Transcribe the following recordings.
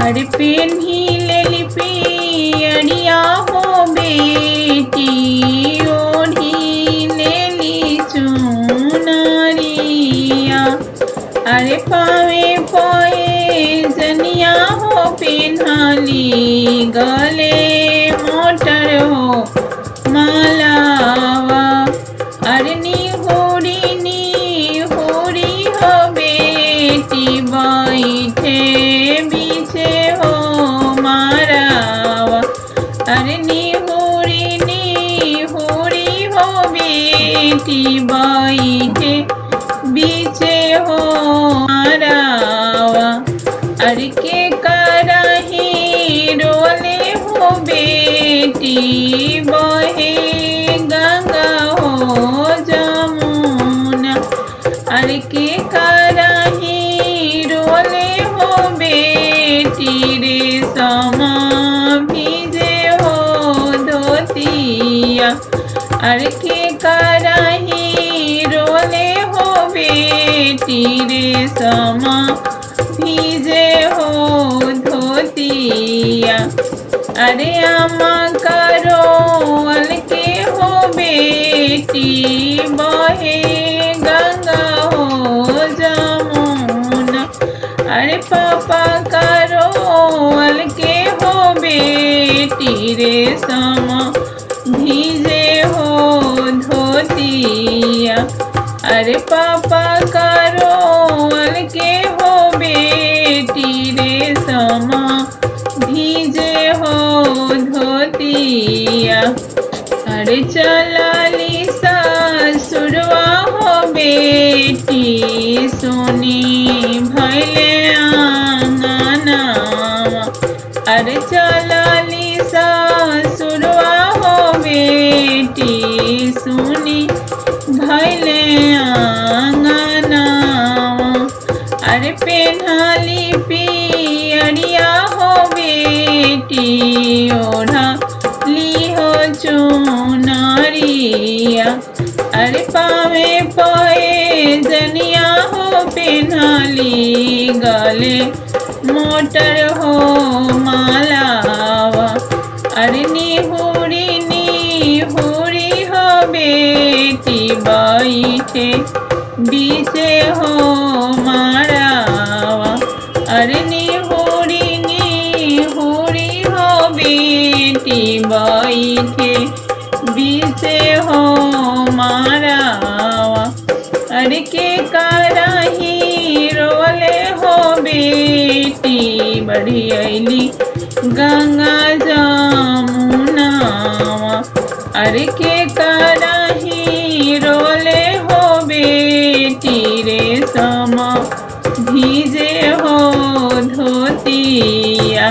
अरे पेन्ही लेली पियरिया हो बेटी ओढ़ी लेली चुनरिया अरे पावे पोए जनिया हो पेन्हाली गले मोटर हो मालावा अरे निहोरी निहोरी हो बेटी बैठे बीचे हो मारावा अरे निहोरी निहोरी हो बेटी बैठे बीचे हो मारावा अरे के करही रोले हो बेटी बहे गंगा हो जमुना अरे के करही रोले हो बेटी रे समा भीजे हो धोतिया अरे के करही रोले हो बेटी रे समा भीजे हो धोतिया अरे अम्मा करो अलके हो बेटी बहे गंगा हो जमुना अरे पापा करो अलके हो बेटी रे समा भीजे हो धोतिया अरे पापा करो अलके हो बेटी रे समा भीजे हो धोतिया अरे चलाली ससुरवा हो बेटी सोनी भैले आंगनावा अरे चलाली ससुरवा हो बेटी सुनी भैले आंगनावा अरे पेन्हाली पियरिया हो बेटी ओढ़ा ली हो चुनरिया अरे पावे पोए जनिया हो पेन्हाली गले मोटर हो मालावा अरे निहुरी निहुरी हो बेटी बैठे बीचे हो मारावा अरे निहुरी निहुरी हो बेटी बैठे बीचे हो मारावा अरे के कराही रोले हो बेटी बड़ी अली गंगा जमुनावा अरे के कराही रोले हो बेटी रे समा भीजे हो धोतिया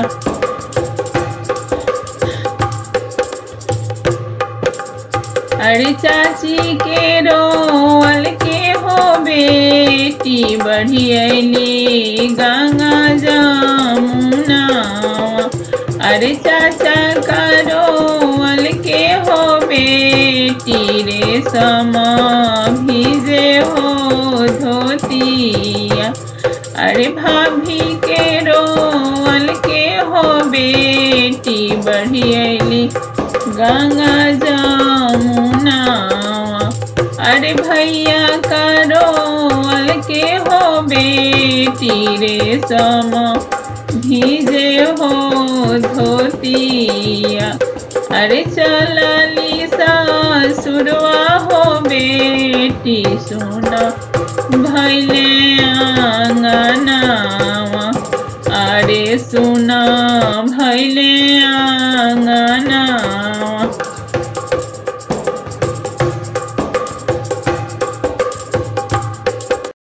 अरे चाची के रोल के हो बेटी बढ़ियली गंगा जमुना अरे चाचा का रोल के हो बेटी रे समा भीजे हो धोतिया अरे भाभी के रोल के हो बेटी बढ़ियली गंगा जमुना अरे भैया करो के हो बेटी रे समा भीजे हो धोतिया अरे चलली सासुरवा हो बेटी सुना भैले आंगनावा अरे सुना भैले